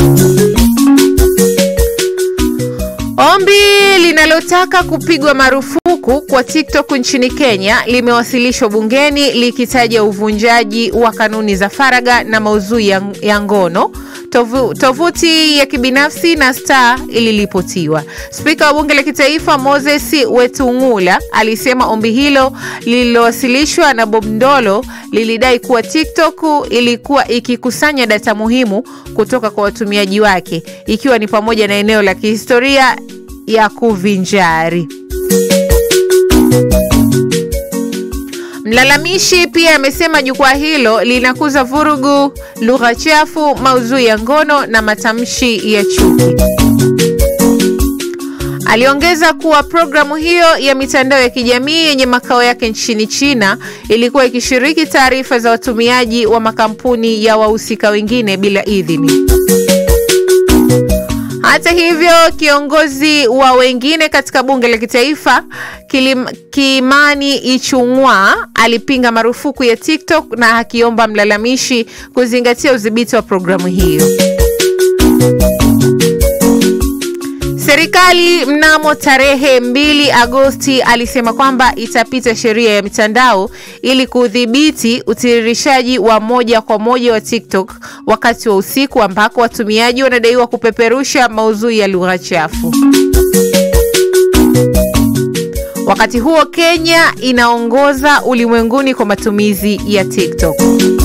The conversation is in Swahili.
Ombi linalotaka kupigwa marufuku kwa TikTok nchini Kenya limewasilishwa bungeni likitaja uvunjaji wa kanuni za faragha na maudhui ya, ya ngono. Tovu, tovuti ya kibinafsi na Star iliripotiwa. Spika wa bunge la kitaifa Moses Wetang'ula alisema ombi hilo lililowasilishwa na Bob Ndolo lilidai kuwa TikTok ilikuwa ikikusanya data muhimu kutoka kwa watumiaji wake ikiwa ni pamoja na eneo la kihistoria ya kuvinjari. Mlalamishi pia amesema jukwaa hilo linakuza vurugu, lugha chafu, maudhui ya ngono na matamshi ya chuki. Aliongeza kuwa programu hiyo ya mitandao ya kijamii yenye makao yake nchini China ilikuwa ikishiriki taarifa za watumiaji wa makampuni ya wahusika wengine bila idhini. Hata hivyo, kiongozi wa wengine katika bunge la kitaifa Kilim, Kimani Ichung'wa alipinga marufuku ya TikTok na akiomba mlalamishi kuzingatia udhibiti wa programu hiyo. Serikali mnamo tarehe 2 Agosti alisema kwamba itapita sheria ya mitandao ili kudhibiti utiririshaji wa moja kwa moja wa TikTok wakati wa usiku ambako watumiaji wanadaiwa kupeperusha maudhui ya lugha chafu. Wakati huo Kenya inaongoza ulimwenguni kwa matumizi ya TikTok.